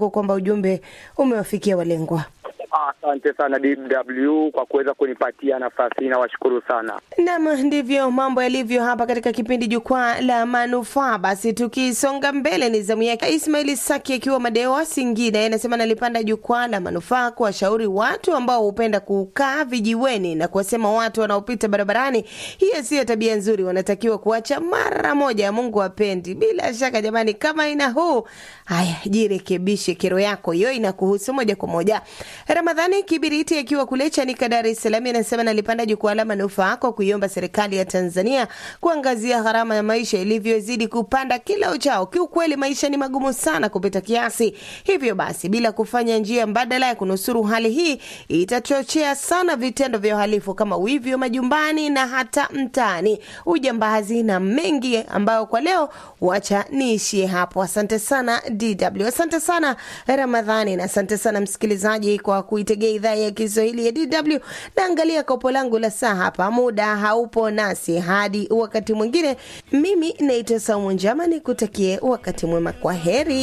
kuwa kwamba ujumbe umewafikia walengwa. Asante sana DW kwa kuweza kunipatia nafasi hii, nawashukuru sana. Nam, ndivyo mambo yalivyo hapa katika kipindi Jukwaa la Manufaa. Basi tukisonga mbele, ni zamu yake Ismaili Saki akiwa Madewa, Singida. Anasema nalipanda Jukwaa la Manufaa kuwashauri watu ambao hupenda kukaa vijiweni na kuwasema watu wanaopita barabarani, hiyo siyo tabia nzuri, wanatakiwa kuacha mara moja. Mungu apendi. Bila shaka jamani, kama ina huu haya, jirekebishe, kero yako hiyo inakuhusu moja kwa moja. Ramadhani Kibiriti akiwa kule Chanika, Dar es Salaam, anasema nalipanda jukwaa la manufaa kwa kuiomba serikali ya Tanzania kuangazia gharama ya maisha ilivyozidi kupanda kila uchao. Kiukweli maisha ni magumu sana kupita kiasi, hivyo basi bila kufanya njia mbadala ya kunusuru hali hii itachochea sana vitendo vya uhalifu kama wivi wa majumbani na hata mtaani, ujambazi na mengi ambayo kwa leo wacha niishie hapo. Asante sana DW, asante sana Ramadhani na asante sana msikilizaji kwa kuitegea idhaa ya Kiswahili ya DW. Naangalia kopo langu la saa hapa, muda haupo nasi hadi wakati mwingine. Mimi naitwa Saumu Njama, nikutakie wakati mwema. Kwa heri.